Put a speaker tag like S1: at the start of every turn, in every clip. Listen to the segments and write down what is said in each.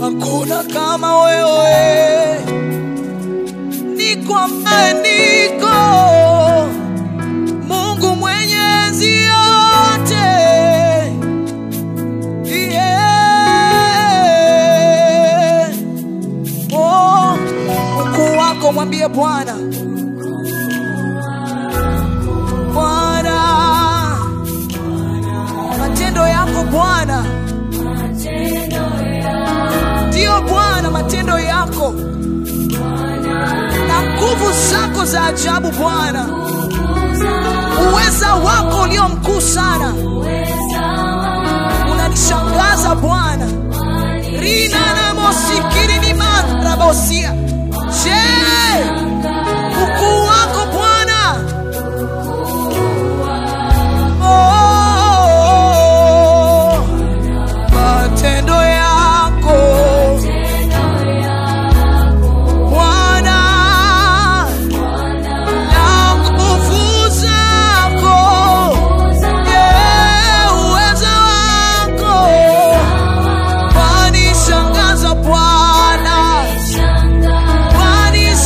S1: hakuna kama wewe, niko ambaye niko, Mungu mwenye enzi yote. Yeah. Oh, ukuu wako mwambie Bwana, Bwana, matendo yako Bwana, ndiyo Bwana, matendo yako na nguvu zako za ajabu Bwana, uweza wako ulio mkuu sana, unanishangaza Bwana. rina na mosikiri ni marabosia je ukuu wako Bwana oh, matendo yako Bwana na nguvu zako yeah, uweza wako wanishangaza Bwana, wanishangaza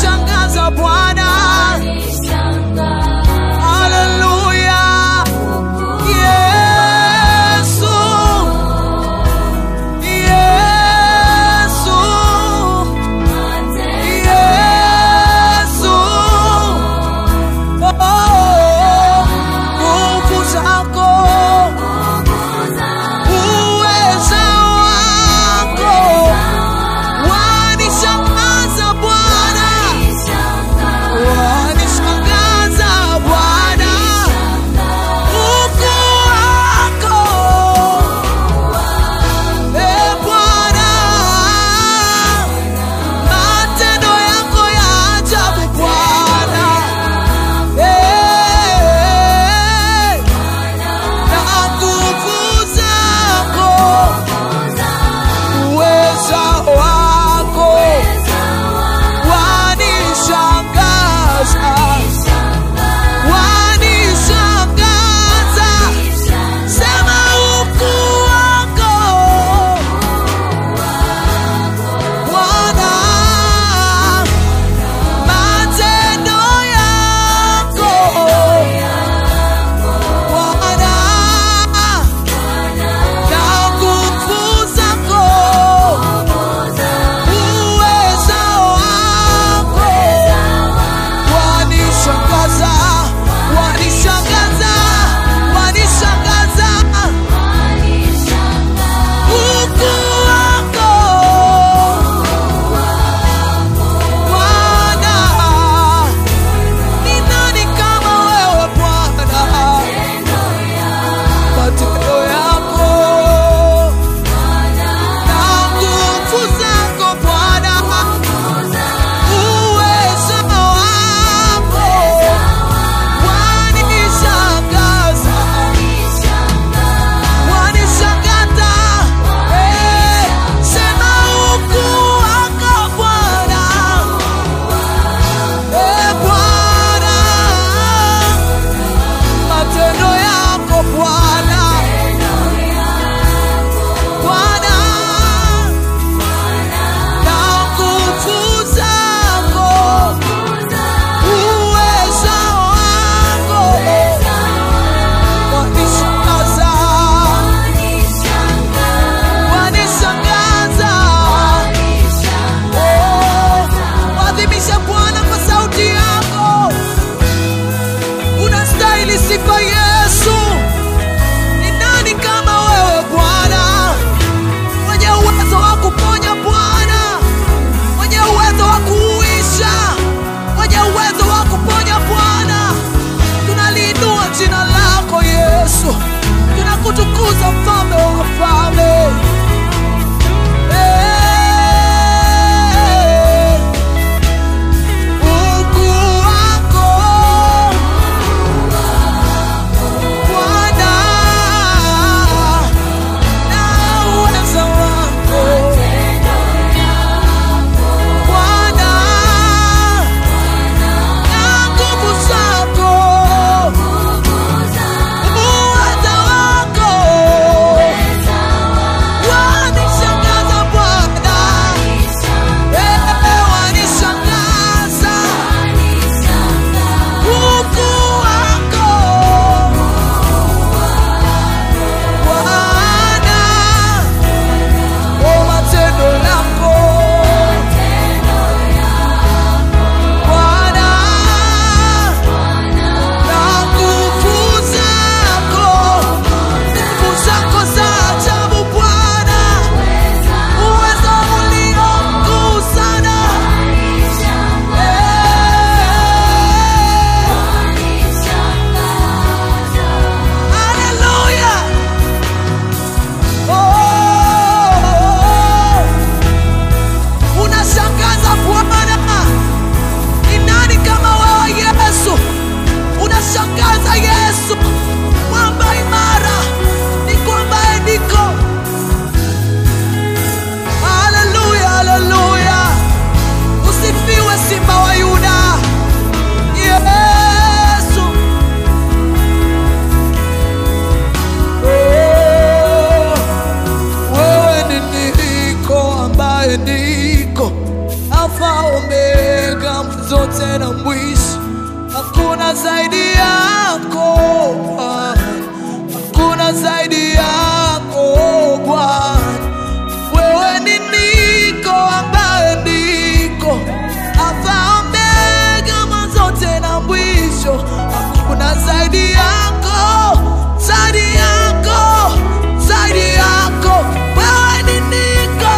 S1: ambaye ndiko Alfa Omega, mwanzo tena mwisho. Hakuna zaidi yako Bwana, hakuna zaidi yako Bwana. Wewe ni niko ambaye ndiko Alfa Omega, mwanzo tena mwisho. Hakuna zaidi yako, zaidi yako, zaidi yako. Wewe ni niko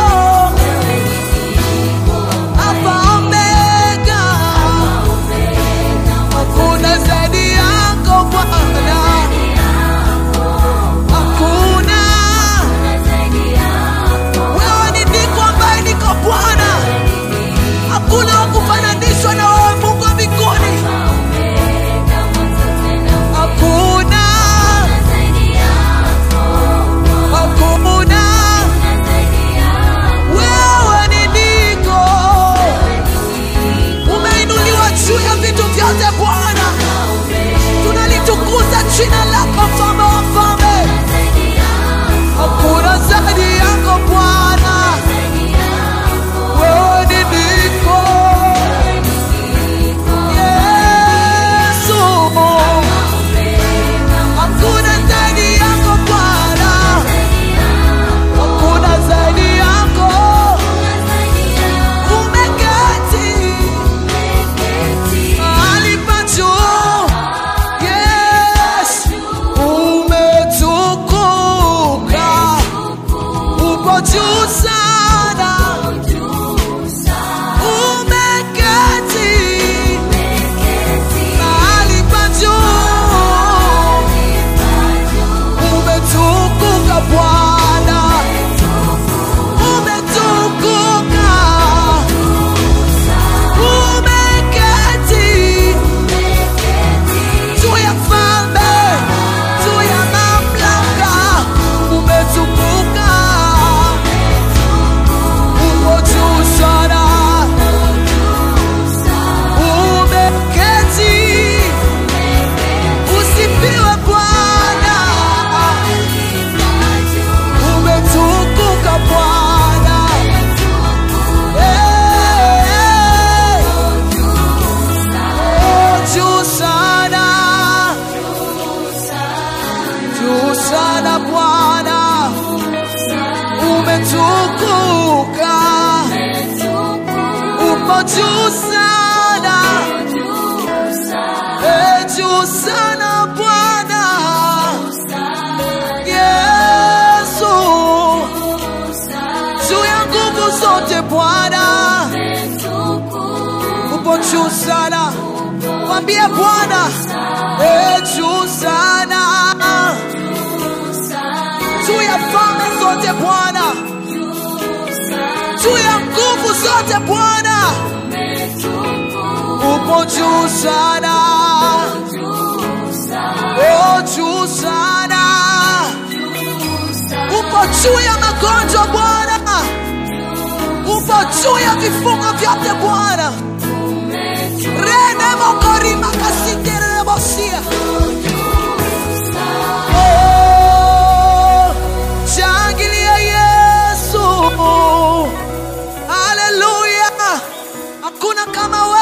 S1: Alfa Omega, hakuna zaidi yako Bwana, hakuna wewe ni niko ambaye niko Bwana, hakuna wa kufananishwa na wewe Mungu wa mbinguni, hakuna, hakuna. Wewe ni niko, umeinuliwa juu ya vitu vyote Bwana, tunalitukuza jina lako mfalme wa falme. Hakuna zaidi yako Bwana, wewe ni niko Yesu, hakuna zaidi yako Bwana, hakuna zaidi yako, umeketi mahali pa juu. Yes, umetukuka, uko juu sana, umeketi mahali pa juu, umetukuka Bwana, umetukuka, umeketi juu ya falme, juu ya mamlaka, umetukuka, uko juu sana, umeketi, usifiwe Bwana, umetukuka Bwana, Eh, oh, juu sana juu sana Bwana, umetukuka, uko juu sana, eh, juu sana Bwana Yesu, juu ya nguvu zote Bwana, uko juu sana, mwambie Bwana, eh, juu sana juu ya falme zote Bwana, juu ya nguvu zote Bwana, upo juu sana, oh juu sana, upo juu ya magonjwa Bwana, upo juu ya vifungo vyote Bwana, rene mokorima kasiterebosia Oh, shangilia Yesu, haleluya! Hakuna kama